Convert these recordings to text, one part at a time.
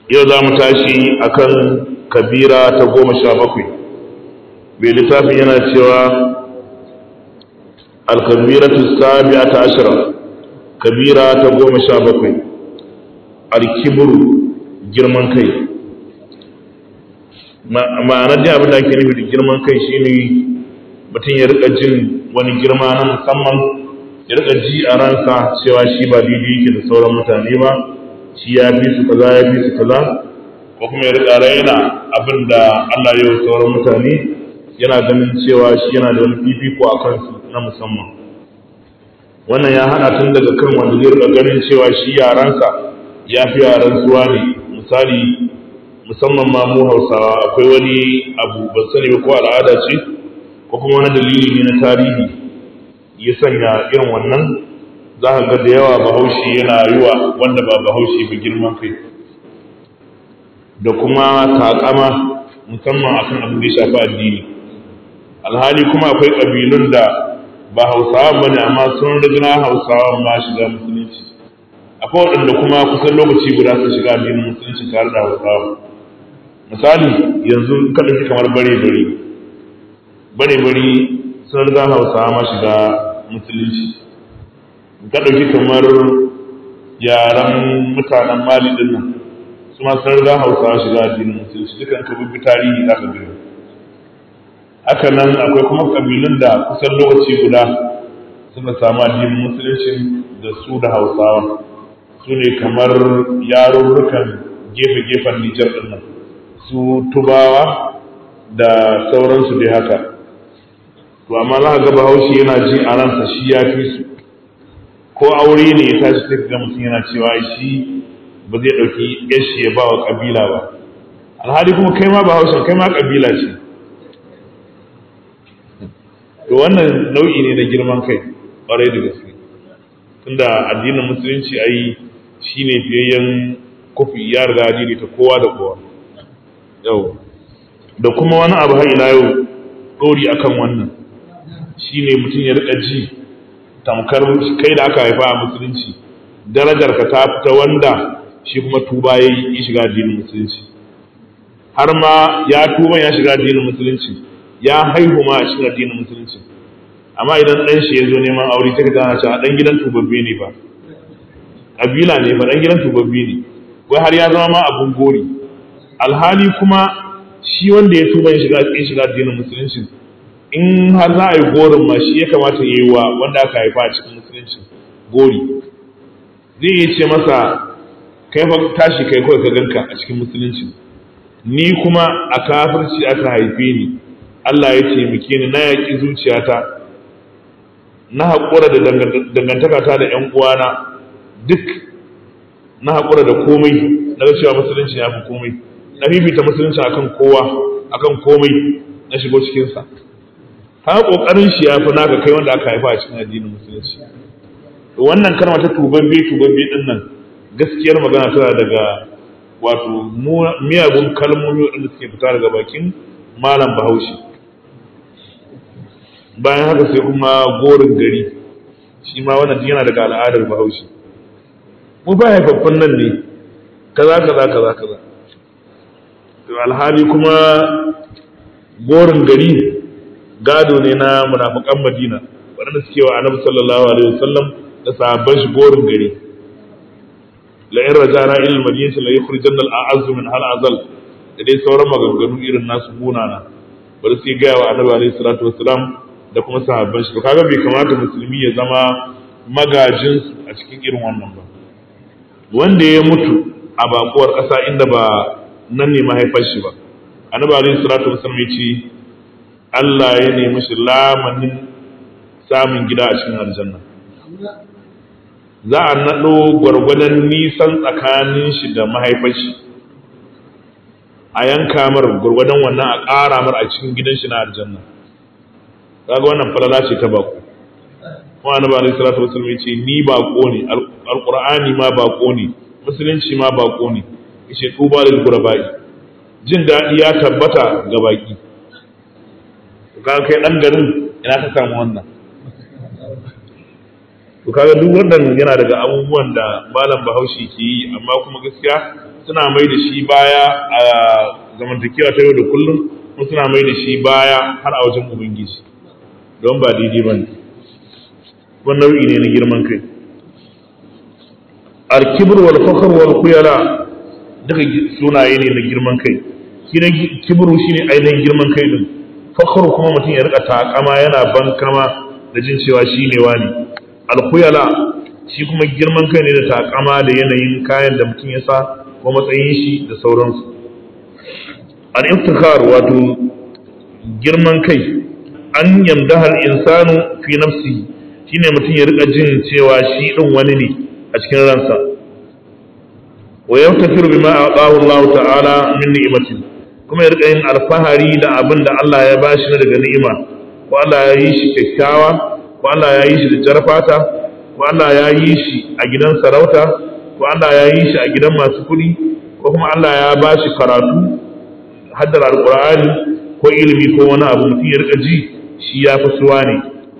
yau za mu tashi akan kabira ta goma sha bakwai mai littafin yana cewa alkabiratu sabi'a ta ashira kabira ta goma sha bakwai alkiburu girman kai ma'anar da abin da ake nufi da girman kai shine mutum ya rika jin wani girma na musamman ya rika ji a ransa cewa shi ba daidai yake da sauran mutane ba shi ya fi su kaza ya fi su kaza ko kuma ya rika raina abin da Allah ya yi sauran mutane yana ganin cewa shi yana da wani fifiko a kansu na musamman wannan ya hana tun daga kan wanda zai rika ganin cewa shi yaransa ya fi yaran suwa ne misali musamman ma mu hausawa akwai wani abu ban sani ba ko al'ada ce ko kuma wani dalili ne na tarihi ya sanya irin wannan za ka ga da yawa bahaushe yana yi wa wanda ba bahaushe ba girman kai da kuma takama musamman akan abin da ya shafi addini alhali kuma akwai ƙabilun da ba hausawa ba ne amma sun rigina hausawa ma shiga musulunci akwai waɗanda kuma kusan lokaci guda su shiga addinin musulunci tare da hausawa misali yanzu ka ɗauki kamar bare bare bare bare sun riga hausawa ma shiga musulunci ka ɗauki kamar yaren mutanen mali ɗin nan su ma sun riga hausawa shiga addinin musulunci dukan ka bi tarihi za ka gani haka nan akwai kuma ƙabilun da kusan lokaci guda suka samu addinin musulunci da su da hausawa su ne kamar yarurrukan gefe-gefen nijar ɗin nan su tubawa da sauransu dai haka to amma za ka ga bahaushe yana ji a ransa shi ya fi su ko aure ne ya tashi sai ga mutum yana cewa shi ba zai ɗauki yashi ya ba wa ƙabila ba alhali kuma kai ma bahaushe kai ma ƙabila ce to wannan nau'i ne na girman kai ƙwarai da gaske tunda addinin musulunci ai shine fiyayyen kofi ya riga addini ta kowa da kowa yau da kuma wani abu har ila yau ɗori akan wannan shi ne mutum ya rika ji tamkar kai da aka haifa a musulunci darajar ka ta fita wanda shi kuma tuba ya yi shiga addinin musulunci har ma ya tuba ya shiga addinin musulunci ya haihu ma a cikin addinin musulunci amma idan ɗan shi ya zo neman aure ta gana cewa ɗan gidan tubabbe ne ba ƙabila ne ba ɗan gidan tubabbe ne wai har ya zama ma abun gori alhali kuma shi wanda ya tuba ya shiga addinin musulunci in har za a yi gorin ma shi ya kamata ya yi wa wanda aka haifa a cikin musulunci gori zai yi ce masa kai fa tashi kai kawai ka ganka a cikin musulunci ni kuma a kafirci aka haife ni Allah ya taimake ni na yaƙi zuciyata na haƙura da dangantakata da ‘yan uwana duk na haƙura da komai na ga cewa musulunci ya fi komai na fifita musulunci akan kowa akan komai na shigo cikinsa ha kokarin shi ya fi naka kai wanda aka haifa a cikin addinin musulunci to wannan kalma ta tubabbe tubabbe din nan gaskiyar magana tana daga wato miyagun kalmomi waɗanda suke fita daga bakin malam bahaushe bayan haka sai kuma gorin gari shi ma wannan yana daga al'adar bahaushe mu ba haifaffun nan ne kaza kaza kaza kaza to alhali kuma gorin gari gado ne na munafikan Madina waɗanda suke wa Annabi sallallahu alaihi wasallam da sahabban shi gorin gari la in rajana ila al-madinati la yukhrijanna al-a'azz min hal azal da dai sauran maganganu irin nasu munana bari sai ga wa Annabi alaihi salatu wasallam da kuma sahabban shi kaga bai kamata musulmi ya zama magajin su a cikin irin wannan ba wanda ya mutu a bakuwar ƙasa inda ba nan ne mahaifar shi ba annabi alaihi salatu wasallam ya ce Allah ya nemi shi lamanin samun gida a cikin aljanna za a naɗo gwargwadon nisan tsakanin shi da mahaifar shi a yanka mar gwargwadon wannan a ƙara mar a cikin gidan shi na aljanna kaga wannan falala ce ta bako kuma annabi alaihi salatu wasallam ya ce ni bako ne alqur'ani ma bako ne musulunci ma bako ne yace tuba lil gurabai jin daɗi ya tabbata ga baki kaga kai dan garin ina ka samu wannan to kaga duk wannan yana daga abubuwan da malam bahaushe ke yi amma kuma gaskiya suna mai da shi baya a zamantakewa ta yau da kullum kuma suna mai da shi baya har a wajen ubangiji don ba daidai ba ne wani nau'i ne na girman kai alkibir wal fakhr wal kuyala duka sunaye ne na girman kai shi ne kibru shine ainihin girman kai din fakhr kuma mutum ya rika takama yana bankama da jin cewa shi ne wani alkuyala shi kuma girman kai ne da takama da yanayin kayan da mutum ya sa ko matsayin shi da sauransu al-iftikhar wato girman kai an yamdaha al-insanu fi nafsihi shine mutum ya rika jin cewa shi din wani ne a cikin ransa wa yaftakiru bima aqahu Allah ta'ala min ni'matin kuma ya rika yin alfahari da abin da Allah ya bashi na daga ni'ima ko Allah ya yi shi kyakkyawa ko Allah ya yi shi da jarfata ko Allah ya yi shi a gidan sarauta ko Allah ya yi shi a gidan masu kuɗi ko kuma Allah ya bashi karatu haddar alqur'ani ko ilimi ko wani abu mutum ya rika ji shi ya fi suwa ne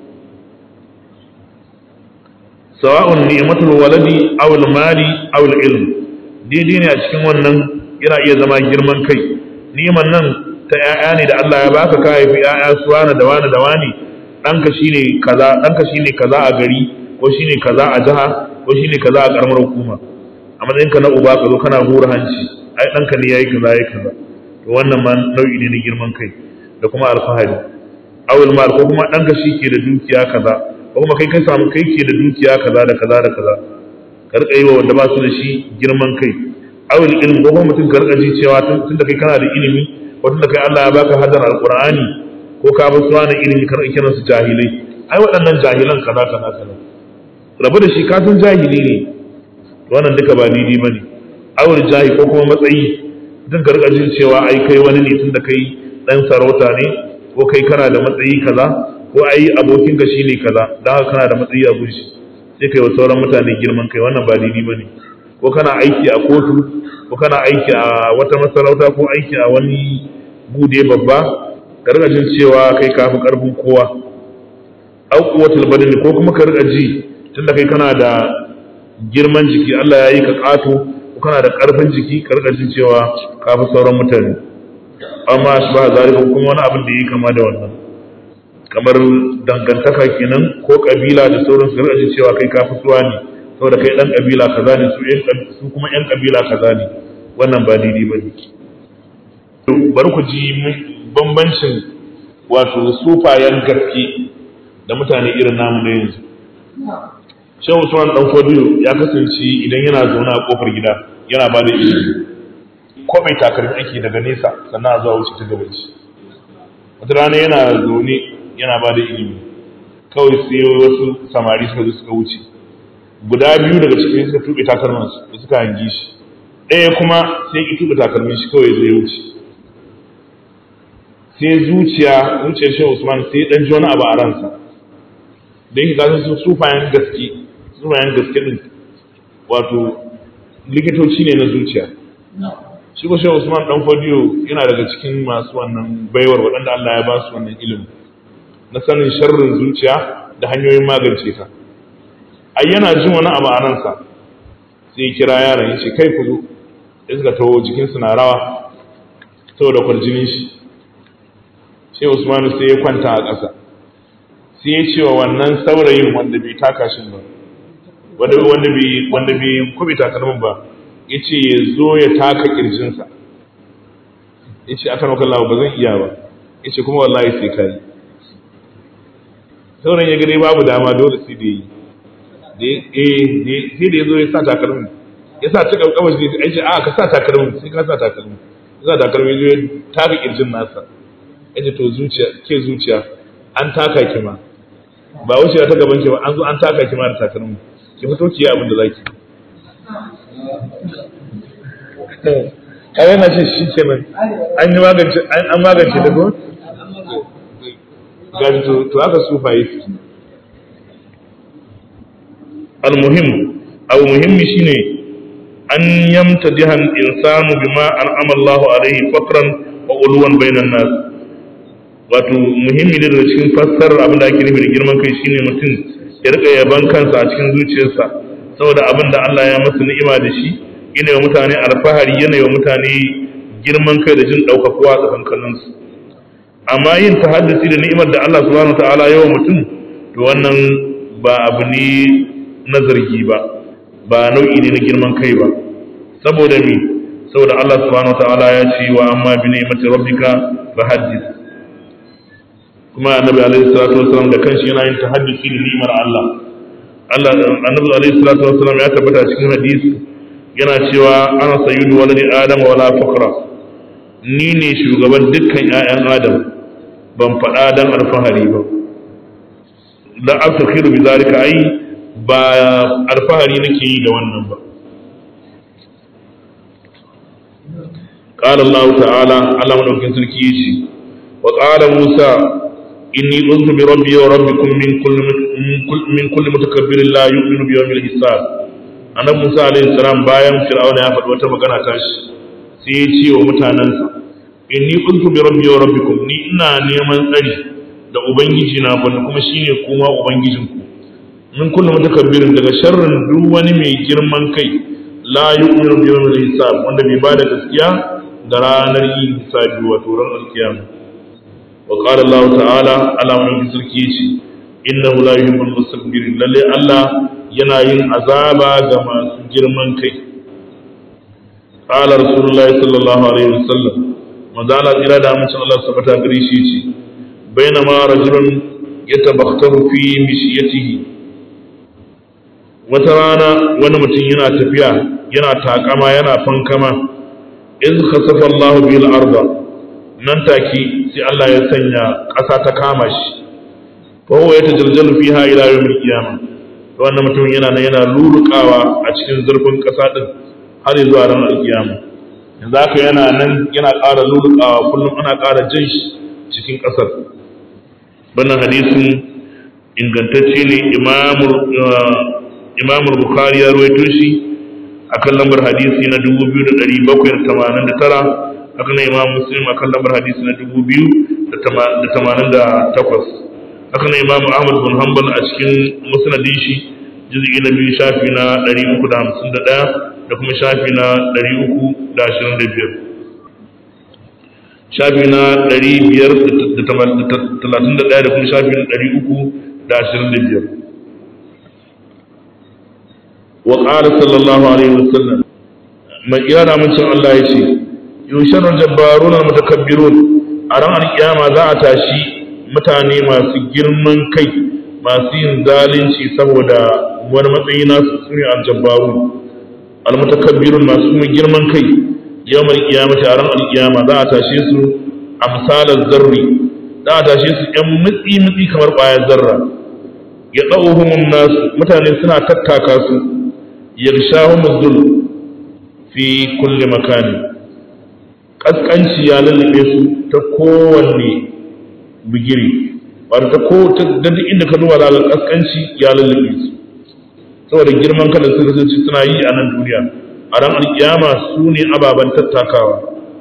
sawa'un ni'matul waladi aw al-mali aw al-ilm daidai ne a cikin wannan yana iya zama girman kai ni'man nan ta 'ya'ya ne da Allah ya baka ka haifi 'ya'ya su wani da wani da wani ɗanka shine kaza ɗanka shine kaza a gari ko shine kaza a jiha ko shine kaza a karamar hukuma a matsayinka na uba ka zo kana hura hanci ai ɗanka ne yayi kaza yayi kaza to wannan ma nau'i ne na girman kai da kuma alfahari awul mal ko kuma ɗanka shi ke da dukiya kaza ko kuma kai kai samu kai ke da dukiya kaza da kaza da kaza ka rika yi wa wanda ba su da shi girman kai awul ilmi ko kuma mutum ka rika ji cewa tun da kai kana da ilimi ko tun da kai Allah ya baka hadar alqur'ani ko ka ba su wani ilimi ka rika kiran su jahilai ai waɗannan jahilan kaza kaza kaza rabu da shi ka san jahili ne wannan duka ba daidai bane awul jahi ko kuma matsayi mutum ka rika jin cewa ai kai wani ne tun da kai dan sarauta ne ko kai kana da matsayi kaza ko ai abokinka shine kaza dan haka kana da matsayi a gurin sai kai wa sauran mutane girman kai wannan ba daidai bane ko kana aiki a kotu ko kana aiki a wata masarauta ko aiki a wani bude babba ka riga jin cewa kai kafi karfin kowa au quwwatul badani ko kuma ka riga ji tunda kai kana da girman jiki Allah ya yi ka kato ko kana da karfin jiki ka riga jin cewa kafi sauran mutane amma shi ba zalika kuma wani abin da yi kama da wannan kamar dangantaka kenan ko kabila da sauran su rajin cewa kai ka fituwa ne saboda kai dan kabila kaza ne su su kuma yan kabila kaza ne wannan ba daidai bane to bari ku ji bambancin wato sufayen gaske da mutane irin namu na yanzu Shehu Usman dan Fodiyo ya kasance idan yana zaune a kofar gida yana ba da ilimi ko mai takalmi ake daga nesa sannan a zuwa wuce ta gaban shi wata rana yana zaune yana ba da ilimi kawai sai wasu samari suka zo suka wuce guda biyu daga cikin suka tuɓe takalman su da suka hangi shi ɗaya kuma sai ki tuɓe takalmin shi kawai zai wuce sai zuciya zuciyar shi Usman sai dan ji wani abu a ransa da yake gasan su sufayen gaske sufayen gaske din wato likitoci ne na zuciya shi ko shehu usman dan fodiyo yana daga cikin masu wannan baiwar waɗanda Allah ya ba su wannan ilimi na sanin sharrin zuciya da hanyoyin magance ta ai yana jin wani abu a ransa sai kira yaron ya ce kai ku zo ya suka taho jikinsu na rawa saboda kwarjinin shi shehu usman sai ya kwanta a ƙasa sai ya ce wa wannan saurayin wanda bai taka shi ba wanda bai wanda bai kubi takalmin ba ya ce ya zo ya taka kirjinsa ya ce aka maka lawa ba zan iya ba ya ce kuma wallahi sai ka yi sauran ya gani babu dama dole sai da yi sai da ya zo ya sa takalmin ya sa ta kawai shi ya ce a ka sa takalmin sai ka sa takalmin ya sa takalmin ya taka kirjin nasa ya ce to zuciya ke zuciya an taka ki ma ba wucewa ta gaban ki ba an zo an taka ki ma da takalmin ki fito ki yi abin da zaki kawai na ce shi kenan an yi magance an magance da ko gaji to to aka sufaye almuhim abu muhimmi shine an yamta jihan insanu bima an'ama Allahu alaihi fakran wa ulwan bainan nas wato muhimmi ne daga cikin fassarar abin da ake nufi da girman kai shine mutum ya rika yaban kansa a cikin zuciyarsa saboda abin da Allah ya masa ni'ima da shi yana wa mutane alfahari yana wa mutane girman kai da jin ɗaukakuwa tsakankanin su amma yin tahaddisi da ni'imar da Allah subhanahu ta'ala yawa mutum to wannan ba abu ne na zargi ba ba nau'i ne na girman kai ba saboda me saboda Allah subhanahu ta'ala ya ce wa amma bi ni'mati rabbika fahaddith kuma annabi alaihi salatu wasallam da kanshi yana yin tahaddisi da ni'imar Allah Allah annabi alaihi salatu wasallam ya tabbata cikin hadisi yana cewa ana sayyidu waladi adam wala fakra ni ne shugaban dukkan ƴaƴan adam ban faɗa dan alfahari ba la aftakhiru bi zalika ai ba alfahari nake yi da wannan ba قال الله تعالى على من أكن سلكيشي وقال موسى إني أذن بربي وربكم من كل من كل, من كل متكبر لا يؤمن بيوم الحساب أنا موسى عليه السلام بايم فرعون يا فتوى تمكنا تاش سيتي ومتاننسا إني أذن بربي وربكم ni ina neman tsari da ubangiji na wanda kuma shine kuma ubangijinku min kullu mutakabbirin daga sharrin duk wani mai girman kai la yu'minu bi yawmil hisab wanda bai bada gaskiya da ranar yin hisabi wato ran alkiyama wa qala Allah ta'ala ala man sarki yace innahu la yuhibbul mustakbirin lalle Allah yana yin azaba ga masu girman kai qala rasulullah sallallahu alaihi wasallam manzo Allah tsira da amincin Allah sabata gare shi yace bainama rajulun yatabakhtaru fi mishiyatihi wata rana wani mutum yana tafiya yana takama yana fankama iz khasafa Allahu bil arda nan take sai Allah ya sanya ƙasa ta kama shi fa huwa yatajaljalu fiha ila yawmil qiyamah to wannan mutum yana nan yana lulukawa a cikin zurfin ƙasa din har zuwa ran alkiyama yanzu haka yana nan yana ƙara lulukawa kullum ana ƙara jin shi cikin ƙasar wannan hadisin ingantacce ne imamul imamul bukhari ya ruwaito shi akan lambar hadisi na 2789 haka na imam muslim akan lambar hadisi na 2088 haka na imam ahmad bin hanbal a cikin musnadin shi juz'i na biyu shafi na 351 da kuma shafi na 325 shafi na 531 da kuma shafi na 325 وقال صلى الله عليه وسلم ما كيانا من شاء الله يشي يوشر الجبارون المتكبرون أران القيامة ذا أتاشي mutane masu girman kai masu yin zalunci saboda wani matsayi nasu su ne aljabbaru almutakabbirun masu kuma girman kai yawmal qiyamati a ran alqiyama za a tashe su a misalan zarri za a tashe su yan mutsi mutsi kamar ƙwayar zarra ya ɗauhumun nasu mutane suna tattaka su yarshahum dhul fi kulli makani kaskanci ya lullube su ta kowanne bigiri wato ta ko ta duk inda ka duba zaka kaskanci ya lullube su saboda girman kada su kasance suna yi a nan duniya a ran alkiyama su ne ababen tattakawa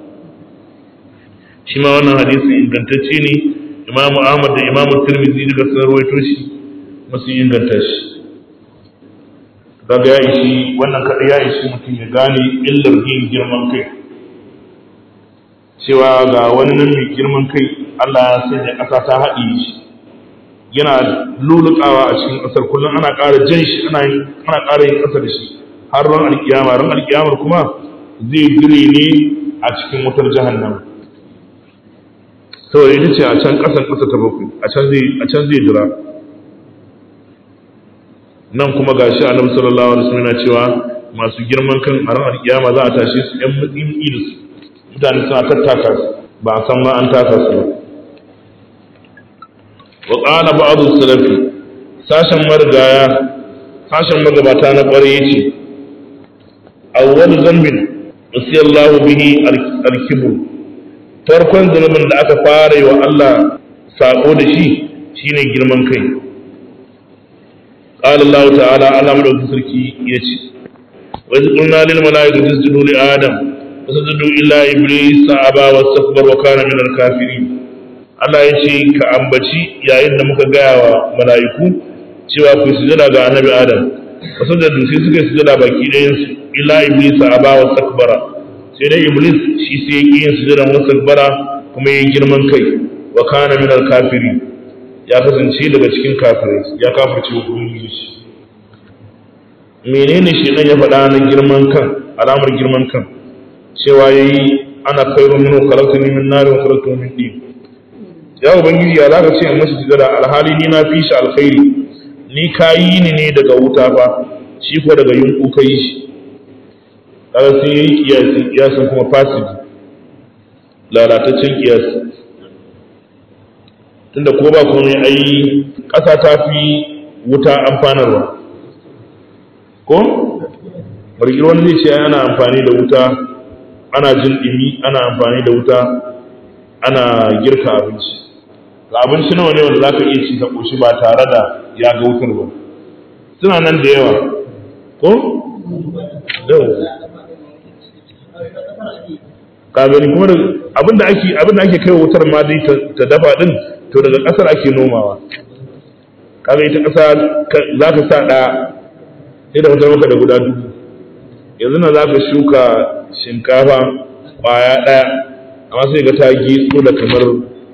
shi ma wannan hadisi ingantacce ne imamu ahmad da imamu tirmidhi daga sun rawaito shi masu inganta shi kaga ya ishi wannan kada ya ishi mutum ya gane illar yin girman kai cewa ga wani nan mai girman kai Allah ya sanya ƙasa ta haɗe shi yana lulukawa a cikin ƙasar kullum ana ƙara jan shi ana ana ƙara yin ƙasa da shi har ran alkiyama ran alkiyamar kuma zai dire ne a cikin wutar jahannama saboda ita ce a can ƙasar ƙasa ta bakwai a can zai a can zai jira nan kuma gashi annabi sallallahu alaihi wasallam yana cewa masu girman kan a ran alkiyama za a tashe su ɗan mutsin ilis mutane suna tattaka su ba a san ma an taka su ba wa qala ba'd salafi sashen marigaya sashen magabata na ƙwarai yace awwal zambin wasiyallahu bihi al-kibr farkon zunubin da aka fara yi wa Allah sako da shi shine girman kai قال الله تعالى على مدوك سركي يجي وإذ قلنا للملائكة اسجدوا لآدم فسجدوا إلا إبليس أبى واستكبر وكان من الكافرين Allah ya ce ka ambaci yayin da muka gaya wa mala'iku cewa ku sujada ga annabi Adam wasu da sai suka yi sujada baki ɗayan su illa iblis a ba wa takbara sai dai iblis shi sai ya ƙi yin sujadan wa takbara kuma ya yi girman kai wa kana min kafiri ya kasance daga cikin kafirai ya kafirce wa ubangiji menene shi ya faɗa na girman kan alamar girman kan cewa yayi ana khairu minhu khalaqtani min nar wa khalaqtahu min tin ya ubangiji ya zaka ce in mashi sujada alhali ni na fi shi alkhairi ni kayi ni ne daga wuta fa shi ko daga yunku kai shi kaga sai yayi kiyasi kiyasin kuma fasid lalataccen kiyasi tunda ko ba komai ai ƙasa ta fi wuta amfanarwa ko bargir wani zai ce ana amfani da wuta ana jin ɗimi ana amfani da wuta ana girka abinci ga abinci nawa ne wanda za ka iya ci ka ƙoshi ba tare da ya ga wutar ba suna nan da yawa ko? ka gani kuma abinda ake abinda ake kai wutar ma dai ta dafa din to daga ƙasar ake nomawa kaga ita ƙasa za ka sa ɗaya sai da fitar maka da guda dubu yanzu na za ka shuka shinkafa ƙwaya ɗaya amma sai ga ta gitso da kamar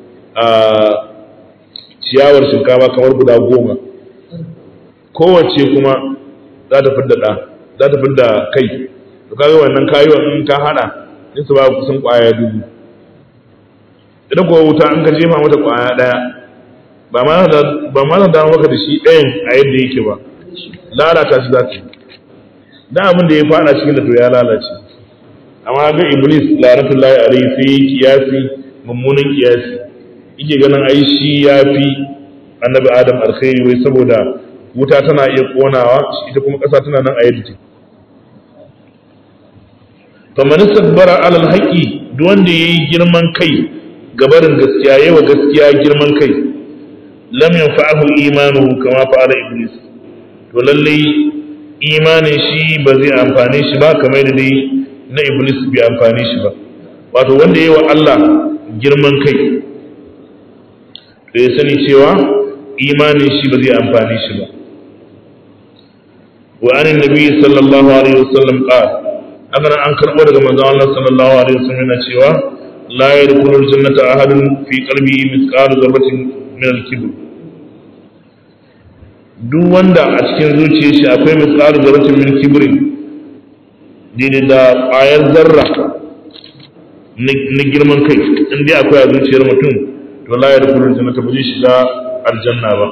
ciyawar shinkafa kamar guda goma kowace kuma za ta fidda ɗa za ta fidda kai to kaga wannan kayuwan in ka haɗa in su ba kusan ƙwaya dubu idan kuwa wuta in ka jefa mata ƙwaya ɗaya ba ma za dawo maka da shi ɗayan a yadda yake ba lalata shi za ta da abin da ya fada cikin da to ya lalace amma ga iblis lanatullahi alaihi sai kiyasi mummunan kiyasi yake ganin ai shi ya fi annabi adam alkhairi wai saboda wuta tana iya konawa ita kuma ƙasa tana nan a yadda take to man istakbara alal haqi duk wanda yayi girman kai gabarin gaskiya yawa gaskiya girman kai lam yanfa'ahu imanuhu kama fa'ala iblis to lallai imanin shi ba zai amfane shi ba kamar da dai na iblis bai amfane shi ba wato wanda yi wa Allah girman kai to ya sani cewa imanin shi ba zai amfane shi ba wa anin nabi sallallahu alaihi wasallam qala haka an karbo daga manzon Allah sallallahu alaihi wasallam yana cewa la yadkhulul jannata ahadun fi qalbihi mithqalu dharratin min al-kibr duk wanda a cikin zuciyar shi akwai misali zarratin min kibrin daidai da ƙwayar zarra na girman kai in dai akwai a zuciyar mutum to la ya rukun jannata ba zai shiga aljanna ba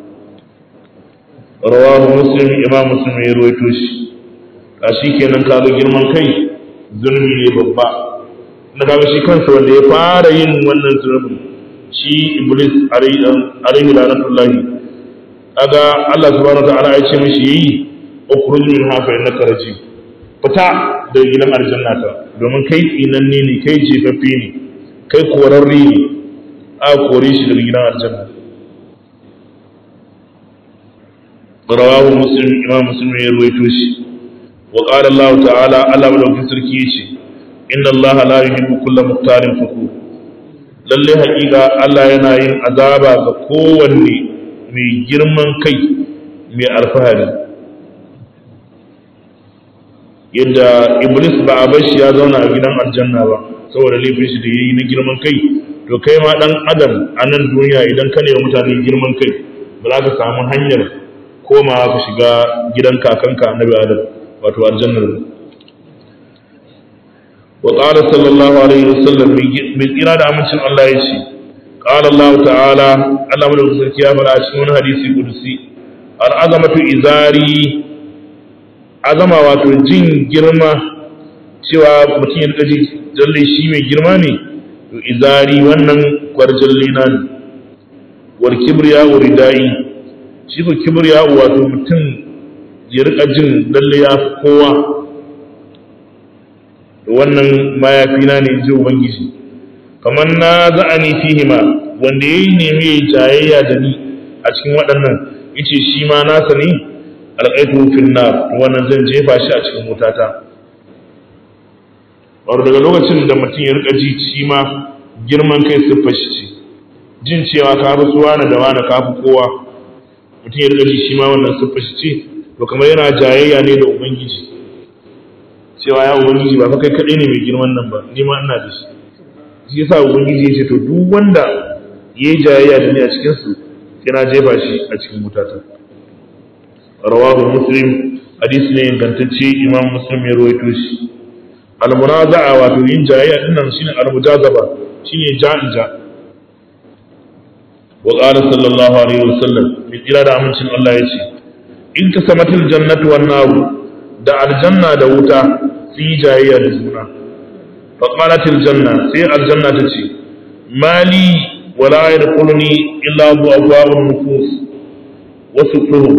rawahu muslim imam muslim ya ruwaito shi a shi kenan kaga girman kai zulmi ne babba na kaga shi kansa wanda ya fara yin wannan zulmin shi iblis alaihi lanatullahi kaga Allah subhanahu wataala ya ce mishi yi ukhruj min hafa innaka rajim fita da gidan aljanna ta domin kai tsinanne ne kai jefaffe ne kai korarre ne a kore shi daga gidan aljanna rawahu muslim imam muslim ya ruwaito shi wa qala Allah ta'ala Allah madaukakin sarki yace inna Allah la yuhibbu kulla muhtarin fakhur lalle haƙiƙa Allah yana yin azaba ga kowanne mai girman kai mai alfahari yadda iblis ba a bar shi ya zauna a gidan aljanna ba saboda laifin shi da yayi na girman kai to kai ma dan adam a nan duniya idan ka nemi mutane girman kai ba za ka samu hanyar komawa ka shiga gidan kakanka annabi adam wato aljannar wa qala sallallahu alaihi wasallam mai tsira da amincin Allah ya ce qala Allah ta'ala Allah madaukakin sarki ya faɗa a cikin wani hadisi kudusi al'azamatu izari azama wato jin girma cewa mutum ya ji jalle shi mai girma ne to izari wannan kwarjalle na ne wal kibriya uridai shi ko kibriya wato mutum ya rika jin lalle ya fi kowa wannan mayafi na ne ji ubangiji kamar na za'ani fihima wanda yayi nemi jayayya da ni a cikin waɗannan yace shi ma nasa ne alƙaitu fil nar wannan zan jefa shi a cikin wutata wato daga lokacin da mutum ya rika ji shi ma girman kai siffar shi ce jin cewa ka fi su wani da wani ka fi kowa mutum ya rika ji shi ma wannan siffar shi ce to kamar yana jayayya ne da ubangiji cewa ya ubangiji ba fa kai kaɗai ne mai girman nan ba ni ma ina da shi shi yasa ubangiji ya ce to duk wanda ya yi jayayya da ni a cikin su sai na jefa shi a cikin wutata rawahu muslim hadisi ne ingantacce imam muslim ya rawaito shi al-munaza'a wato yin jayayya din nan shine al-mujazaba shine ja'in ja wa qala sallallahu alaihi wasallam bi kira da amincin Allah yace in tasamatil jannatu wan nar da aljanna da wuta su yi jayayya da juna fa qalatil janna sai aljanna ta ce mali wala yadkhuluni illa bu abwabun nufus wa sufuhum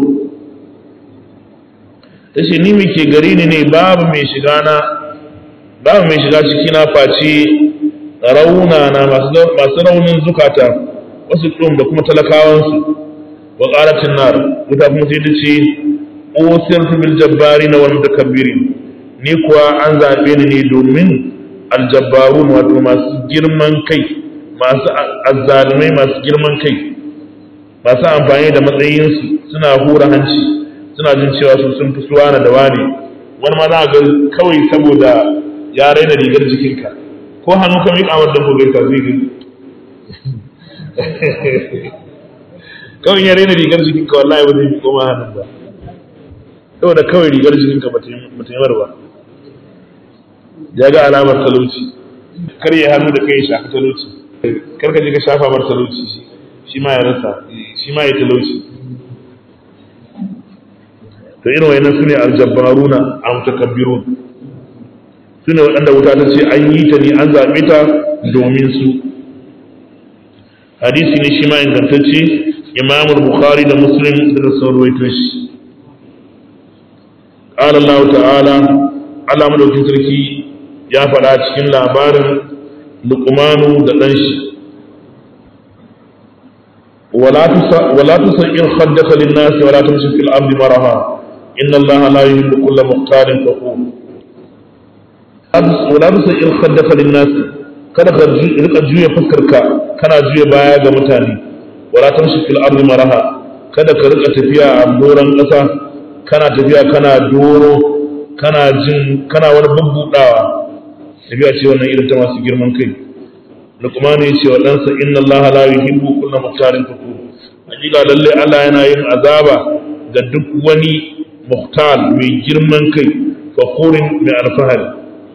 tace ni muke gari ni ne babu mai shiga na babu mai shiga ciki na face rauna na masu raunin zukata wasu ɗum da kuma talakawansu wa ƙaratin nar wuta kuma sai ta ce usirtu bil jabbari na wal mutakabbirin ni kuwa an zaɓe ni ne domin aljabbarun wato masu girman kai masu azzalumai masu girman kai masu amfani da matsayinsu suna hura hanci suna jin cewa su sun fi suwa na da wane wani ma za ga kawai saboda ya raina rigar jikinka ko hannu ka miƙa wadda ko gaita zai gani kawai ya raina rigar jikinka wallahi ba zai miƙo ma hannun ba saboda kawai rigar jikinka ba ta yi ba ya ga alamar talauci kar ya hannu da kai ya shafi talauci kar ka je ka shafa mar talauci shi ma ya rasa shi ma ya talauci to irin wayannan sune aljabbaruna a mutakabbirun sune waɗanda wuta ta ce an yi ta ne an zaɓe ta domin su hadisi ne shi ma ingantacce imam bukhari da muslim da sun ruwaito shi qala allah ta'ala Allah madaukin sarki ya faɗa cikin labarin luqmanu da ɗan shi ولا تسئر خدك للناس ولا تمشي في الأرض مرها إن الله لا يحب كل مختال فخور ولا تسئر خدك للناس kada ka rika juya fuskarka kana juya baya ga mutane wala tamshi fil ardi maraha kada ka rika tafiya a doron ƙasa kana tafiya kana doro kana jin kana wani bubbudawa tafiya ce wannan irin ta masu girman kai Luqman ya ce wa ɗansa inna Allah la yuhibbu kulla muhtarin fakur hakika lalle Allah yana yin azaba ga duk wani muhtal mai girman kai fakurin mai alfahari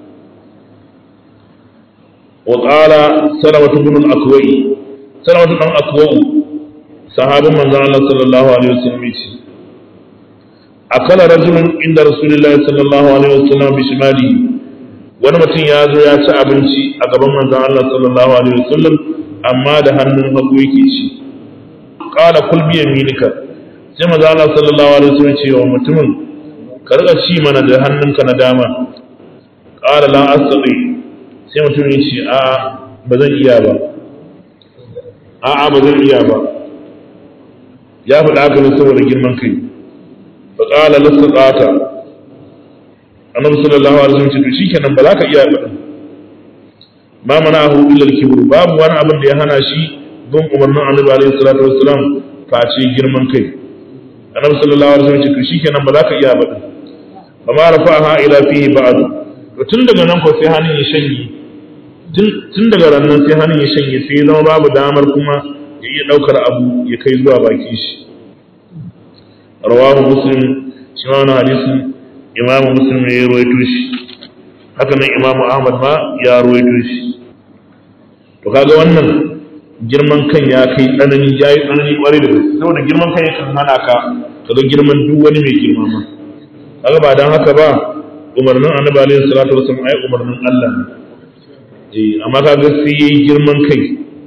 wa qala salamatu ibn al-akwai salamatu dan akwai sahabin manzon Allah sallallahu alaihi wasallam yace akala rajulun inda rasulullahi sallallahu alaihi wasallam bi shimalihi wani mutum ya zo ya ci abinci a gaban manzon Allah sallallahu alaihi wasallam amma da hannun hagu yake ci qala kul bi yaminika sai manzon Allah sallallahu alaihi wasallam ce wa mutumin ka riga ci mana da hannunka na dama qala la astati sai mutum ya ce a ba zan iya ba a a ba zan iya ba ya faɗa haka ne saboda girman kai fa qala lasaqata annabi sallallahu alaihi wasallam ce to shikenan ba za ka iya ba ma mana'ahu illa al-kibr babu wani abin da ya hana shi bin umarnin annabi alaihi salatu wassalam face girman kai annabi sallallahu alaihi wasallam ce to shikenan ba za ka iya ba ba ma rafa'aha ila fihi ba'd to tun daga nan ko sai hannun ya shanye tun daga rannan sai hannun ya shanye sai ya zama babu damar kuma ya iya daukar abu ya kai zuwa baki shi rawahu muslim shi ma wannan hadisin imamu muslim ne ya ruwaito shi haka nan imamu ahmad ma ya ruwaito shi to kaga wannan girman kan ya kai tsanani ya yi tsanani kwarai da gaske saboda girman kan yakan hana ka kaga girman duk wani mai girma ma kaga ba dan haka ba umarnin annabi alaihi salatu wasallam ai umarnin Allah ne eh amma kaga sai yayi girman kai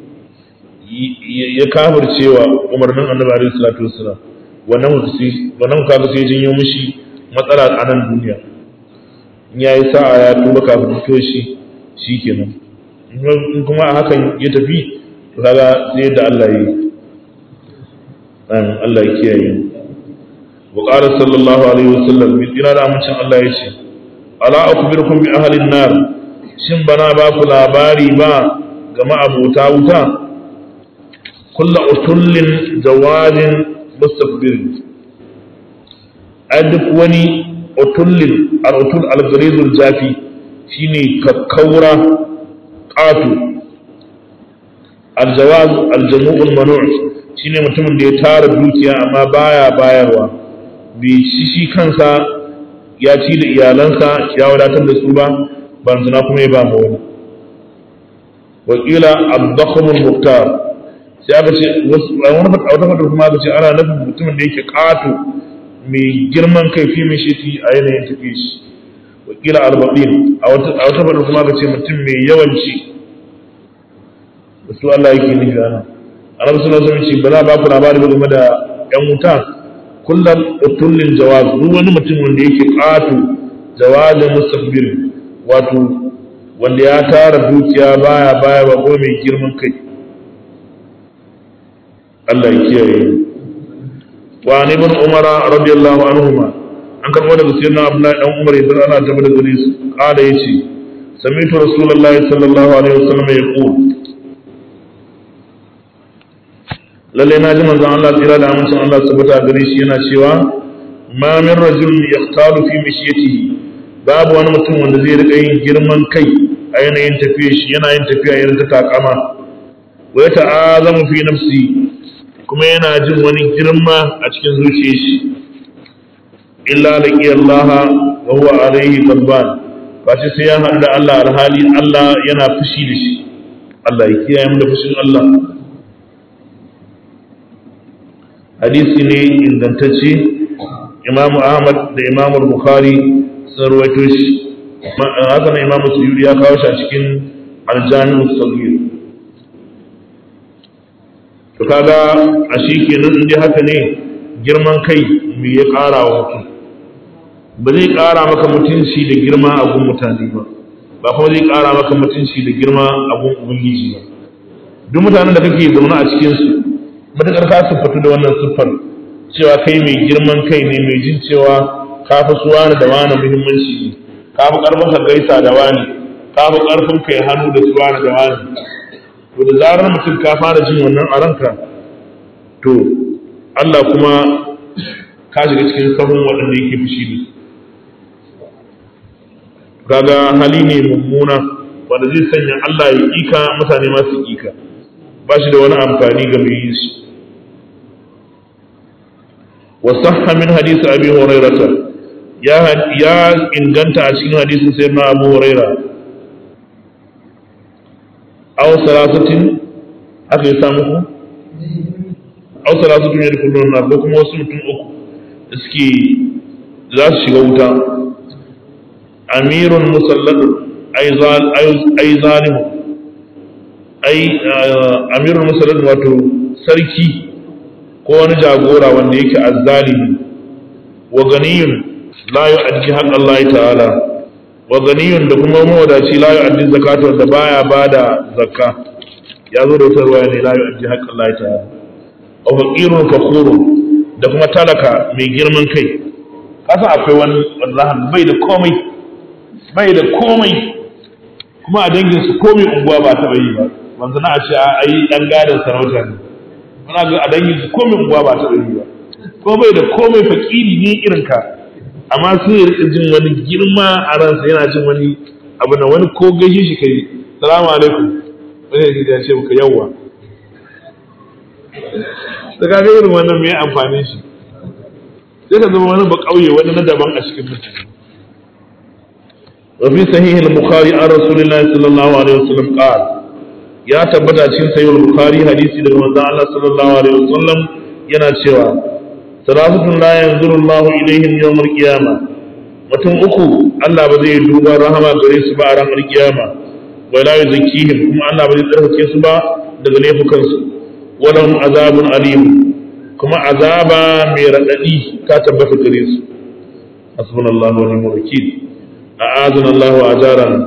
ya kafircewa umarnin annabi alaihi salatu wasallam wannan wannan kaga sai jinyo mishi matsala a nan duniya in ya yi sa'a ya tuba kafin fito shi shi kenan in kuma a hakan ya tafi to kaga sai da Allah yi an Allah ya kiyaye wa qala sallallahu alaihi wasallam bi tsira da amincin Allah ya ce ala akbirukum bi ahli nar shin bana ba ku labari ba ga ma'abuta wuta kullu utullin jawadin mustakbirin a duk wani utullin al-utul al-gharizul jafi shine kakkaura qatu al-jawaz al-jamu'ul manu' shine mutumin da ya tara dukiya amma baya bayarwa bai shi shi kansa ya ci da iyalansa ya wadatar da su ba ban zina kuma ya ba mu wani wakila abdakhmul muktar sai aka ce a wata fata kuma aka ce ana nufin mutumin da yake ƙato mai girman kai fi mai shi a yanayin tafi shi wakila arba'in a wata fata kuma aka ce mutum mai yawanci da su Allah yake nufi ana annabi sallallahu alaihi wasallam ba za ba ku labari ba game da yan wuta kullum utullin jawaz duk wani mutum wanda yake ƙato jawazin mustakbir wato wanda ya tara dukiya baya baya ba ko mai girman kai Allah ya kiyaye wa ni ibn umara radiyallahu anhuma an karbo daga sayyidina abdullahi dan umar idan ana tabbata da gare su kada yace sami'tu rasulullahi sallallahu alaihi wasallam yaqul lalle na ji manzon Allah tsira da amincin Allah tabbata gare shi yana cewa ma min rajulin yaqtalu fi mishyatihi babu wani mutum wanda zai rika yin girman kai a yanayin tafiya shi yana yin tafiya irin ta takama wa ya ta'azamu fi nafsi kuma yana jin wani girma a cikin zuciyar shi illa laqi Allah wa huwa alayhi ghadban face sai ya haɗu da Allah alhali Allah yana fushi da shi Allah ya kiyaye mu da fushin Allah hadisi ne ingantacce Imam Ahmad da Imam Bukhari sun rawaito shi haka na Imam Suyuri ya kawo shi a cikin Al-Jami' Saghir to kaga a shi kenan in dai haka ne girman kai me ya ƙara wa mutum ba zai ƙara maka mutunci da girma a gun mutane ba ba kuma zai ƙara maka mutunci da girma a gun ubangiji ba duk mutanen da kake zaune a cikin su matakar ka siffatu da wannan siffar cewa kai mai girman kai ne mai jin cewa ka fi su wani da wani muhimmanci ne ka fi ƙarfin ka gaisa da wani ka fi ƙarfin kai hannu da su wani da wani to da zarar mutum ka fara jin wannan a ranka to Allah kuma ka shiga cikin sahun waɗanda yake fushi da su kaga hali ne mummuna wanda zai sanya Allah ya ƙika mutane masu ƙika ba shi da wani amfani ga mai yi shi وصح من حديث أبي هريرة يا يا إن كنت أشكين حديث سيدنا أبو هريرة أو ثلاثة أخي سامه أو ثلاثة يدخلون النار بكم وسمتم أكو اسكي لا شغوتا أمير مسلط أي ظال أي ظالم أي أمير مسلط واتو سركي ko wani jagora wanda yake azzalimi wa ganiyun la yu'addi haqq Allah ta'ala wa ganiyun da kuma mawadaci la yu'addi zakata wanda baya bada zakka ya zo da wutarwa ne la yu'addi haqq Allah ta'ala wa faqirun fakhurun da kuma talaka mai girman kai kasa akwai wani wallahi bai da komai bai da komai kuma a dangin su komai unguwa ba ta yi ba manzo na a ce a ai dan gadan sarauta ne muna ga a dangin su komai unguwa ba ta ɗari ba ko bai da komai fakiri ne irin ka amma sai ya rika jin wani girma a ransa yana jin wani abu na wani ko gaishe shi kai salamu alaikum wani ya ce muka yawwa da kaga irin wannan mai amfanin shi sai ka zama wani ba kauye wani na daban a cikin mutane وفي صحيح البخاري عن رسول الله صلى الله عليه وسلم قال ya tabbata cikin sayyid bukhari hadisi daga manzon Allah sallallahu alaihi wasallam yana cewa salatun la yanzuru Allahu ilaihim yawm al-qiyama mutum uku Allah ba zai duba rahama gare su ba a ranar kiyama wa la yuzakkihim kuma Allah ba zai tsarkake su ba daga laifukan su walahum azabun alim kuma azaba mai radadi ta tabbata gare su hasbunallahu wa ni'mal wakil a'azana Allahu ajarana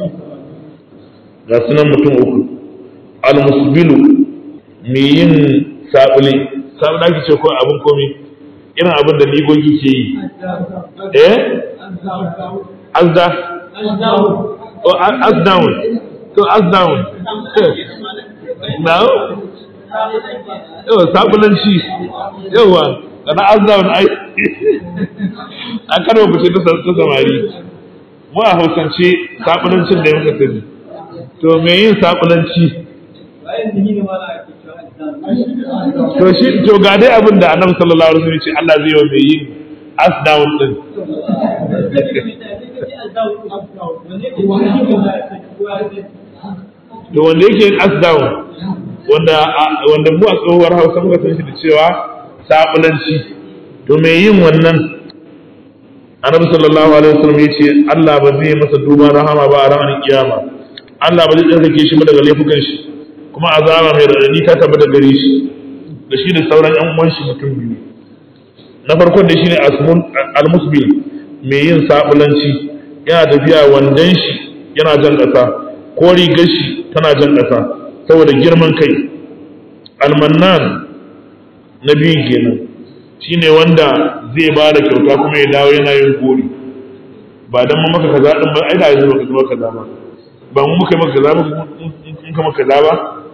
ga sunan mutum uku almusbilu mai yin sabule sabule ake ce ko abin komi irin abin da ligogi ke yi eh azda oh as down to as down now yawa sabulanci yawa da na azzaun ai an kada ku ce ta samari mu a hausance sabulancin da muka sani to me yin sabulanci to shi to ga dai abin da annabi sallallahu alaihi wasallam ce Allah zai yi wa mai yin as down din to wanda yake yin as down wanda wanda mu a tsohuwar Hausa muka san shi da cewa sabulanci to me yin wannan annabi sallallahu alaihi wasallam ya ce Allah ba zai masa duban rahama ba a ranar kiyama Allah ba zai tsarkake shi ba daga laifukan shi kuma azaba mai radadi ta tabbata gare shi da shi da sauran yan uwan shi mutum biyu na farkon da shine asmun almusbil mai yin sabulanci yana tafiya wandan shi yana jan ƙasa ko rigar shi tana jan ƙasa saboda girman kai almannan na biyun kenan shine wanda zai ba da kyauta kuma ya dawo yana yin gori ba dan mu maka kaza din ba ai da yanzu baka zama kaza ba ba mu muka maka kaza ba in ka maka kaza ba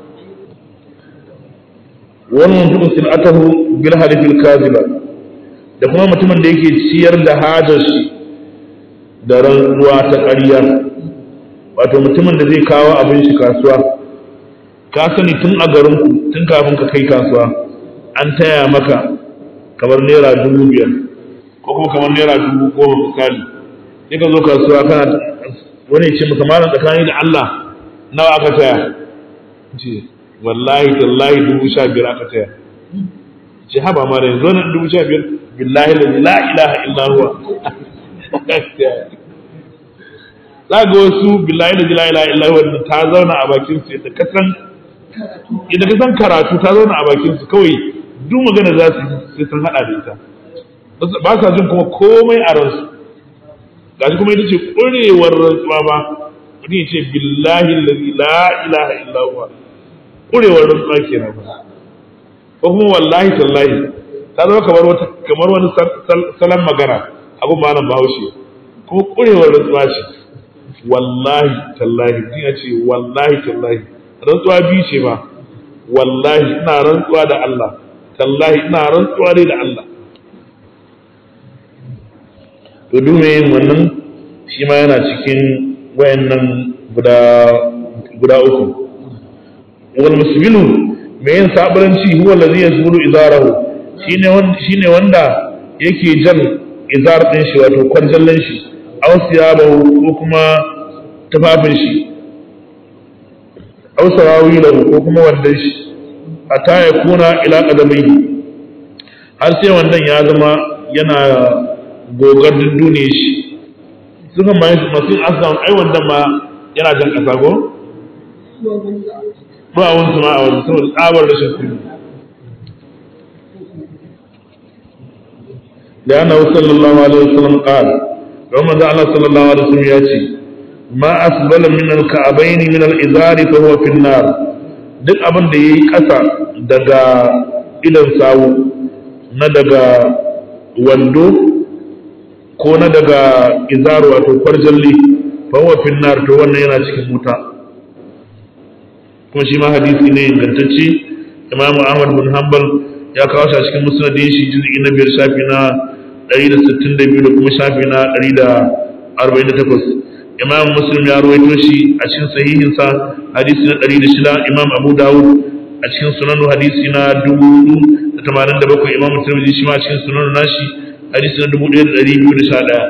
wannan mutum sil'atahu bil halifil kaziba da kuma mutumin da yake ciyar da hajar shi da rantsuwa ta ƙarya wato mutumin da zai kawo abin shi kasuwa ka sani tun a garinku tun kafin ka kai kasuwa an taya maka kamar naira dubu biyar ko kuma kamar naira dubu goma misali sai ka zo kasuwa kana wani ce maka malam tsakani da Allah nawa aka taya ce wallahi tallahi dubu sha biyar aka taya ce haba ma da yanzu wannan dubu sha biyar billahi la ilaha illa huwa za ga wasu billahi da la ilaha illa huwa ta zauna a bakin su yadda kasan idan ka san karatu ta zauna a bakin su kawai duk magana za su sai sun hada da ita ba sa jin kuma komai a ransu gashi kuma ita ce ƙurewar rantsuwa ba mutum ya ce billahi la ilaha illa huwa ƙurewar rantsuwa kenan ba ko kuma wallahi tallahi ta zama kamar wata kamar wani salon magana abin ma nan bahaushe kuma ƙurewar rantsuwa ce wallahi tallahi mutum ya ce wallahi tallahi rantsuwa biyu ce ba wallahi ina rantsuwa da Allah tallahi ina rantsuwa dai da Allah to duk mai yin wannan shi ma yana cikin wayannan guda guda uku wal musbilu mai yin sabaranci huwa allazi yasbulu izarahu shine wanda shine wanda yake jan izar din shi wato kwarjallan shi aw siyabahu ko kuma tufafin shi aw sarawilahu ko kuma wandan shi hatta ya kuna ila qadamai har sai wandan ya zama yana gogar dundune shi suka ma masu asam ai wandan ma yana jan kasa ko ba wani ma a wani saboda tsabar rashin kudi da yana sallallahu alaihi wasallam qal don manzo Allah sallallahu alaihi wasallam ya ce ma asbala min al-ka'bayn min al-izar fa huwa fi an-nar duk abin da yayi kasa daga idan sawu na daga wando ko na daga izaru wato kwarjalli fa huwa fi nar to wannan yana cikin wuta kuma shi ma hadisi ne ingantacce Imam Ahmad bin Hanbal ya kawo shi a cikin musnadin shi juz'i na biyar shafi na 162 da kuma shafi na 148 Imam Muslim ya rawaito shi a cikin sahihin sa hadisi na 106 Imam Abu Dawud a cikin sunanu hadisi na 487 Imam Tirmidhi shi ma a cikin sunanu nashi hadisi na dubu ɗaya da ɗari biyu da sha ɗaya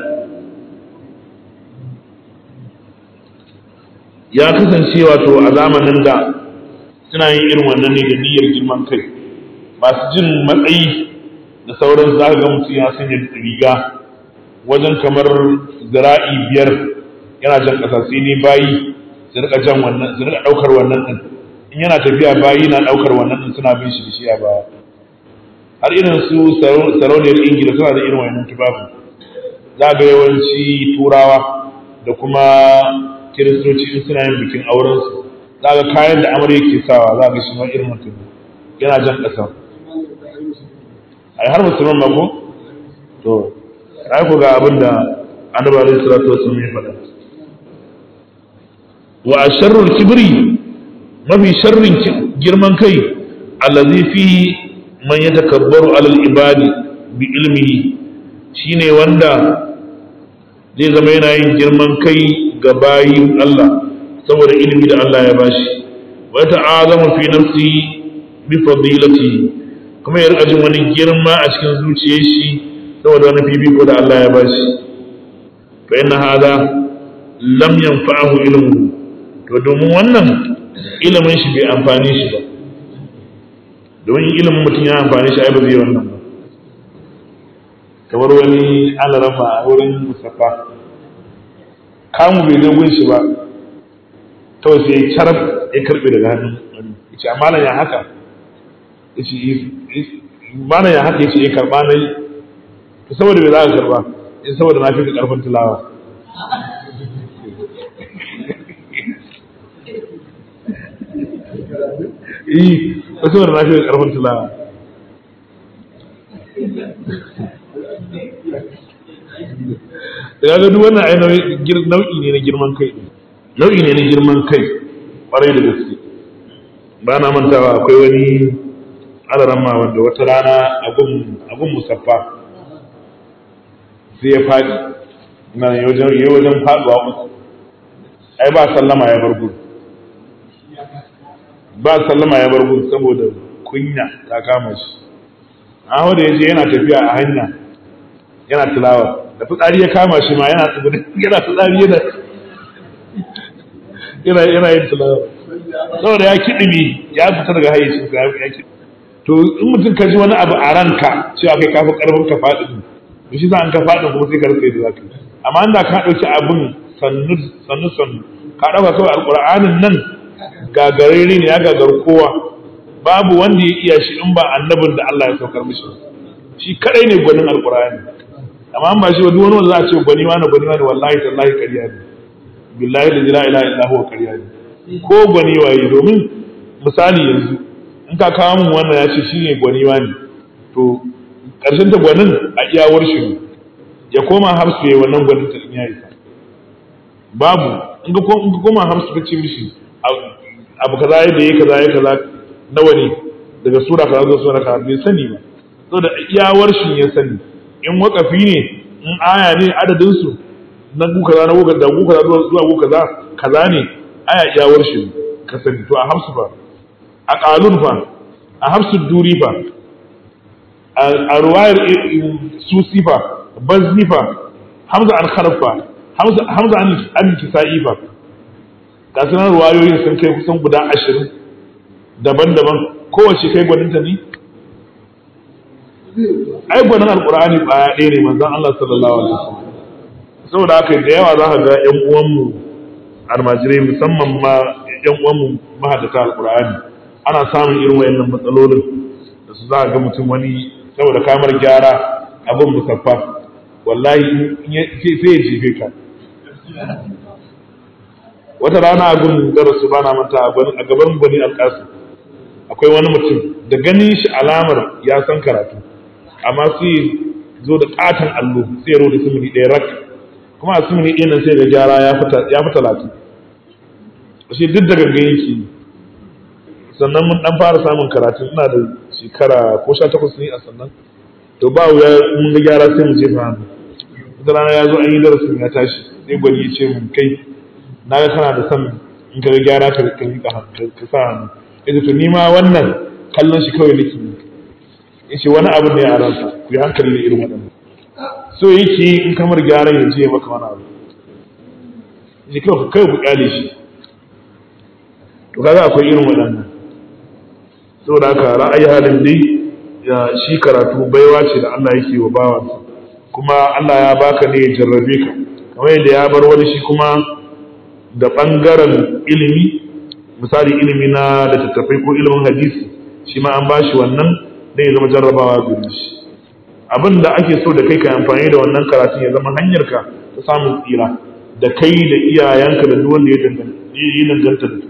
ya kasance wato a zamanin da suna yin irin wannan ne da niyyar girman kai masu jin matsayi da sauran za ga mutum ya sanya riga wajen kamar zira'i biyar yana jan ƙasa sai ne bayi su rika jan wannan su rika ɗaukar wannan ɗin in yana tafiya bayi na ɗaukar wannan ɗin suna bin shi da shi a baya har irin su sarauniyar ingila suna da irin wannan tufafin za ga yawanci turawa da kuma kiristoci in suna yin bikin aurensu za ga kayan da amarya ke sawa za ga shi ma irin mutum yana jan ƙasa ai har musulman ba ko to ai ku ga abin da annabi alaihi salatu wasallam ya faɗa wa asharrul kibri mafi sharrin girman kai allazi fihi man ya takabbaru alal ibadi bi ilmihi shine wanda zai zama yana yin girman kai ga bayin Allah saboda ilimi da Allah ya bashi wa ta'azamu fi nafsi bi fadilati kuma ya rika jin wani girma a cikin zuciyar shi saboda wani fifiko da Allah ya bashi fa inna hada lam yanfa'ahu ilmu to domin wannan ilimin shi bai amfane shi ba domin ilimin mutum ya amfane shi ai ba zai wannan ba kamar wani alarama a wurin musaffa kamu bai zo gun shi ba kawai sai carab ya karbe daga hannun wani ya ce amma ya haka ya ce mana ya haka ya ce ya karba na yi to saboda bai za ka karba ya saboda na fi ka karfin tulawa yi ko saboda na fi ka karfin tulawa da ga duk wannan ai nau'i ne na girman kai nau'i ne na girman kai kwarai da gaske ba na mantawa akwai wani alaramma wanda wata rana a gun musaffa sai ya faɗi na yi wajen faɗuwa uku ai ba sallama ya bar gudu ba sallama ya bar gudu saboda kunya ta kama shi an da ya je yana tafiya a hanya yana tilawa da fitsari ya kama shi ma yana tsibiri yana fitsari yana yana yana yin tilawa saboda ya kiɗimi ya fita daga hayyacin sa ya kiɗi to in mutum ka ji wani abu a ranka cewa kai kafi karfin ka faɗi to shi za an ka faɗi kuma sai ka rasa yadda za ka yi amma inda ka ɗauki abin sannu sannu sannu ka ɗauka kawai alƙur'anin nan gagarare ne ya gagar kowa babu wanda ya iya shi in ba annabin da Allah ya saukar mishi shi kadai ne gwanin alƙur'ani amma an ba shi wani wani wanda za a ce gwani wani gwani wani wallahi tallahi ƙarya ne billahi da la ilaha illa huwa ƙarya ne ko gwani waye domin misali yanzu in ka kawo mun wannan ya ce shi ne gwani wani to ƙarshen ta gwanin a iyawar shi ne ya koma hamsu ya wannan gwanin ta in ya isa babu in ka koma hamsu ka ce mishi abu kaza ya da ya kaza ya kaza nawa ne daga sura kaza zuwa sura kaza bai sani ba saboda iyawar shi ya sani in wakafi ne in aya ne adadin su na gu kaza na gu da gu kaza zuwa gu kaza kaza ne aya iyawar shi ka sani to a hamsu fa a qalun fa a hamsu duri fa a ruwayar susi fa bazni fa hamza an kharaf fa hamza hamza an an kisa'i fa ga sunan ruwayoyin sun kai kusan guda ashirin daban-daban kowace kai gwaninta ne ai gwanin alkur'ani baya ɗaya ne manzon Allah sallallahu alaihi wasallam saboda haka da yawa za ka ga ƴan uwanmu almajirai musamman ma ƴan uwanmu mahaddata alkur'ani ana samun irin wayannan matsalolin da su za ga mutum wani saboda kamar gyara abin musaffa wallahi sai ya jefe ka wata rana a gun darasu bana manta a gaban bani alƙasu akwai wani mutum da ganin shi alamar ya san karatu amma sai zo da katon allo sai ya da sumuni ɗaya rak kuma a sumuni ɗaya nan sai da gyara ya fi talatin shi duk da gangan yake sannan mun dan fara samun karatu ina da shekara ko sha takwas ne a sannan to ba wuya mun ga gyara sai mu jefa hannu wata rana ya zo an yi darasin ya tashi sai gwani ya ce mun kai na ga kana da son in ka ga gyara ka ka yi ka sa hannu yace to ni ma wannan kallon shi kawai nake yi yace wani abu ne a ransa ku yi hankali da irin waɗannan so yake in kamar gyaran ya je maka wani abu yace kawai kai ku kyale shi to kaga akwai irin waɗannan saboda haka ra'ayi halin dai ya shi karatu baiwa ce da Allah yake wa bawansa kuma Allah ya baka ne ya jarrabe ka kamar yadda ya bar wani shi kuma da ɓangaren ilimi misali ilimi na littattafai ko ilimin hadisi shi ma an bashi wannan dan ya zama jarrabawa gare shi abin da ake so da kai ka amfani da wannan karatun ya zama hanyar ka ta samun tsira da kai da iyayenka da duk wanda ya danganta da su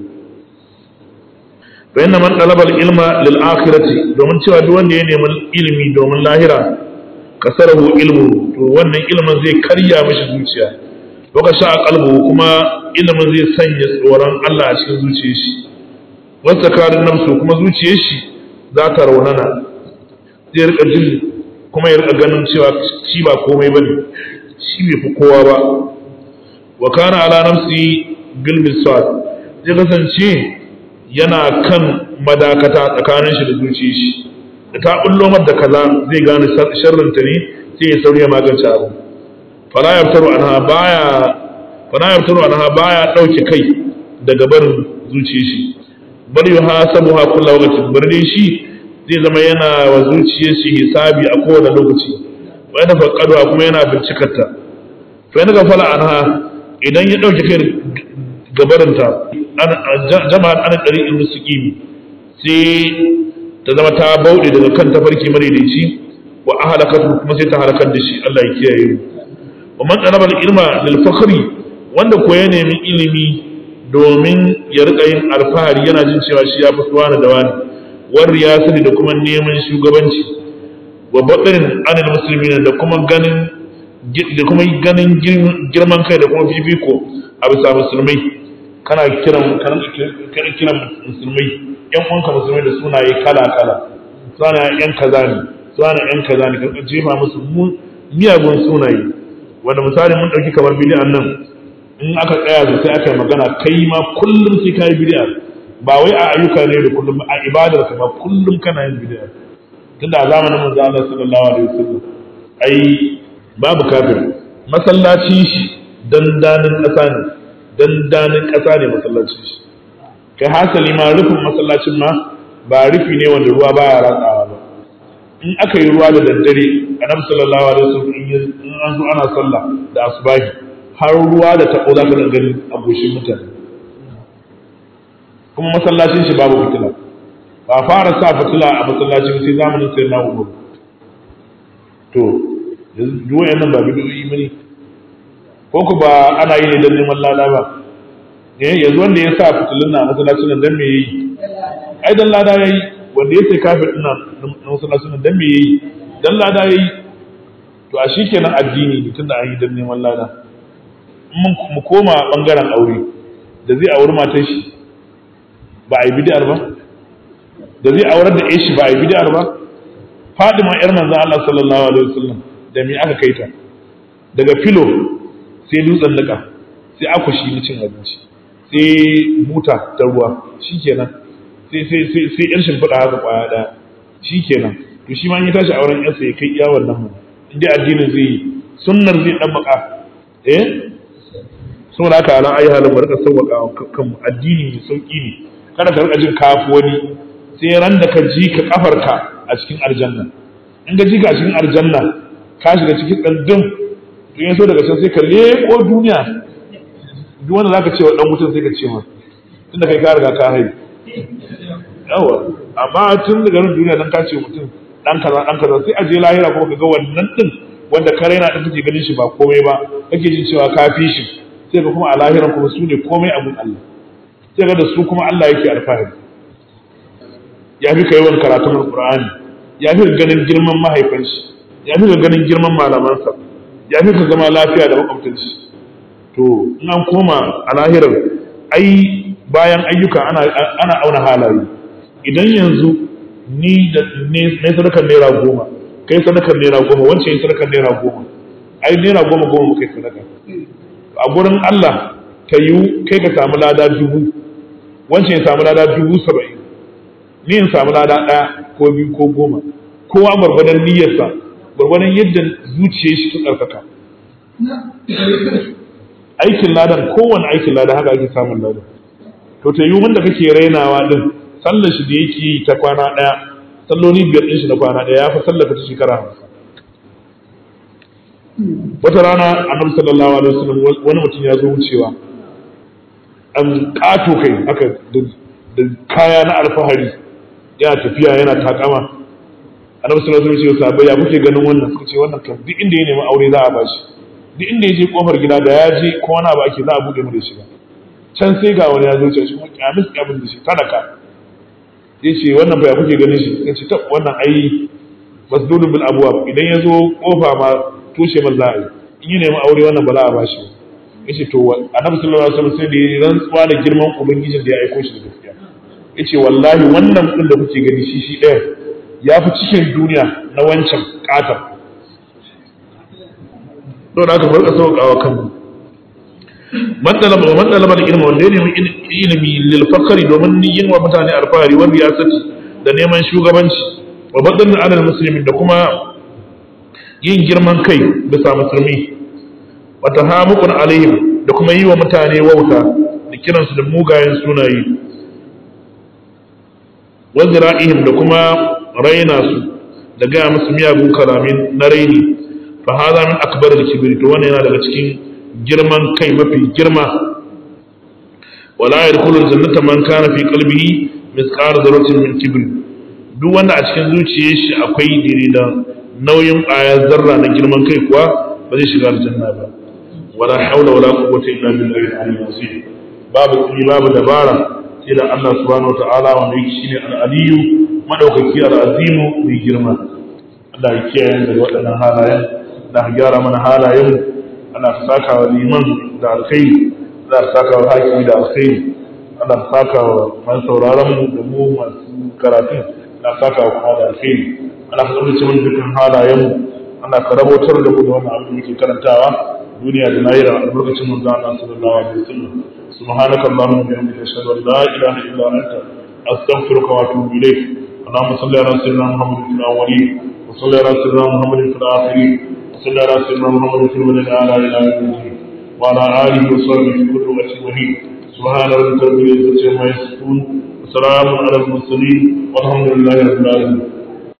fa inna man talaba ilma lil akhirati domin cewa duk wanda ya nemi ilimi domin lahira kasarahu ilmu to wannan ilmin zai karya mishi zuciya waka sha qalbu kuma ilimin zai sanya tsoron Allah a cikin zuciyar shi wasa karin nafsu kuma zuciyar shi za ta raunana zai rika jin kuma ya rika ganin cewa shi ba komai bane shi bai fi kowa ba wa kana ala nafsi bil miswad zai kasance yana kan madakata tsakanin shi da zuciyar shi da ta bullo da kaza zai gane sharrin ta ne sai ya sauri ya magance abu fala yaftaru anha baya fala yaftaru anha baya dauke kai daga barin zuciyar shi bari yuhasabuha kullu waqtin bari shi zai zama yana wa zuciyar shi hisabi a kowane lokaci wa yana faƙaduwa kuma yana bincikarta fa yana gafala anha idan ya ɗauke kai gabarinta jama'ar ana ɗari in musuƙimi sai ta zama ta bauɗe daga kan tafarki madaidaici wa a halakatu kuma sai ta halakar da shi Allah ya kiyaye mu wa man talaba ilma lil fakhri wanda ko ya nemi ilimi domin ya rika yin alfahari yana jin cewa shi ya fi wani da wani war riyasati da kuma neman shugabanci wa baɗin anil musulmi da kuma ganin da kuma ganin girman kai da kuma fifiko a bisa musulmai kana kiran kana kiran musulmai yan uwanka musulmai da sunaye kala kala suna yan kaza ne suna yan kaza ne kan jefa musu miyagun sunaye wanda misali mun dauki kamar bid'an nan in aka tsaya da sai aka yi magana kai ma kullum sai kai bid'a ba wai a ayyuka ne da kullum a ibadar ka ba kullum kana yin bid'a tunda a zamanin manzo Allah sallallahu alaihi wasallam ai babu kafir masallaci shi dandanin ƙasa ne dandanin ƙasa ne masallaci shi kai hasali ma rufin masallacin ma ba rufi ne wanda ruwa baya ratsawa ba in aka yi ruwa da daddare annabi sallallahu alaihi wasallam in an zo ana sallah da asubahi har ruwa da tabo za ka gani a goshin mutane kuma masallacin shi babu fitila ba fara sa fitila a masallacin sai zamanin sai na umar to yanzu wayannan ba bidiyoyi bane ko ku ba ana yi ne don neman lada ba eh yanzu wanda ya sa fitilun na masallacin nan dan me yayi ai dan lada yayi wanda ya sai kafir din nan na masallacin nan dan me yayi dan lada yayi to a shikenan addini ne tunda an yi dan neman lada mun mu koma bangaren aure da zai auri matar shi ba a yi bid'ar ba da zai aurar da shi ba a yi bid'ar ba Fadima yar manzon Allah sallallahu alaihi wasallam da me aka kai ta daga filo sai dutsen nika sai akushi na cin abinci sai buta ta ruwa shikenan sai sai sai sai yar shimfiɗa haka kwaya ɗaya shikenan to shi ma in ya tashi auren yarsa ya kai iya wannan mu in dai addinin zai yi sunnar zai dan maka eh saboda haka ala ayi halin barka sauwaka kan addini mai sauki ne kada ka rika jin kafu wani sai ran da ka ji ka kafarka a cikin aljanna in ka ji ka a cikin aljanna ka shiga cikin ɗandun to yin so daga can sai ka leƙo duniya duk wanda zaka ce wa dan mutum sai ka ce masa tunda kai ka riga ka haihu yawa amma tun daga nan duniya dan ka ce mutum dan kaza dan kaza sai a je lahira kuma ka ga wannan din wanda ka raina din kake ganin shi ba komai ba kake jin cewa ka fi shi sai ka kuma a lahiran kuma su ne komai abun Allah sai ga da su kuma Allah yake alfahari ya fi ka yawan karatun alqur'ani ya fi ganin girman mahaifanshi ya fi ganin girman malamansa ya fi ka zama lafiya da makwabtanci to in an koma a lahirar ai bayan ayyuka ana, ana auna halaye idan yanzu ni da ne sadakar naira goma kai sadakar naira goma wancan yi sadakar naira goma ai naira goma goma muka yi sadaka a gurin Allah ka yi kai ka samu lada dubu wancan ya samu lada dubu saba'in ni in samu lada ɗaya ko biyu ko goma kowa gwargwadon niyyarsa gwargwadon yadda zuciyar shi ta tsarkaka aikin ladan kowane aikin ladan haka ake samun ladan to ta yi wanda kake rainawa din sallar shi da yake yi ta kwana ɗaya salloli biyar ɗin shi na kwana ɗaya ya fi sallar ta shekara hamsin wata rana annabi sallallahu alaihi wasallam wani mutum ya zo wucewa an ƙato kai haka da kaya na alfahari yana tafiya yana takama annabi sallallahu alaihi wasallam sahabbai ya kuke ganin wannan suka ce wannan kan duk inda ya nemi aure za a bashi duk inda ya je kofar gida da ya je ko wani abu ake za a bude mu da shi ba can sai ga wani ya zo ce shi kuma kyamis abin da shi talaka ya ce wannan ba ya kuke ganin shi ya ce ta wannan ai masdudun bil abwab idan ya zo kofa ma tushe man za a yi in ya nemi aure wannan ba za a bashi ya ce to annabi sallallahu alaihi wasallam sai da ya rantsuwa da girman ubangijin da ya aiko shi da gaskiya ya ce wallahi wannan din da kuke gani shi shi ɗaya ya fi cikin duniya na wancan katar don haka farka sauƙawa kanmu matsalamar ilmi wanda ya nemi ilimi lilfakari domin yin wa mutane alfahari wanda ya sati da neman shugabanci wa batsalin adal musulmi da kuma yin girman kai bisa musulmi wata hamukun alaihim da kuma yi wa mutane wauta da kiransu da mugayen sunaye wazira'ihim da kuma raina su da gaya musu miyagun kalamin na raini fa hada min akbar al-kibri to wannan yana daga cikin girman kai mafi girma wala yadkhulu al-jannata man kana fi qalbihi mithqala dharratin min kibr duk wanda a cikin zuciyar shi akwai dire da nauyin ayar zarra na girman kai kuwa ba zai shiga aljanna ba wala haula wala quwwata illa billahi al-aliyyil azim babu kuni babu dabara sai da Allah subhanahu wa ta'ala wanda yake shine al-aliyyu madaukaki al-azimu mai girma Allah ya kiyaye daga waɗannan halayen da gyara mana halayen ana saka wa liman da alkhairi ana saka wa hakimi da alkhairi ana saka wa man sauraron mu da mu masu karatu ana saka wa kuma da alkhairi ana kasance mun dukkan halayen mu ana karabotar da mu da wannan abin da muke karantawa duniya da lahira albarkacin manzo Allah sallallahu alaihi wasallam subhanaka allahumma wa bihamdika ashhadu an la ilaha illa anta astaghfiruka wa atubu ilayk اللهم صل على سيدنا محمد في الاولين وصل على سيدنا محمد في الاخرين وصل على سيدنا محمد في المدن على الى الدين وعلى اله وصحبه في كل وقت وحيد سبحان ربك رب العزه عما يصفون وسلام على المرسلين والحمد لله رب العالمين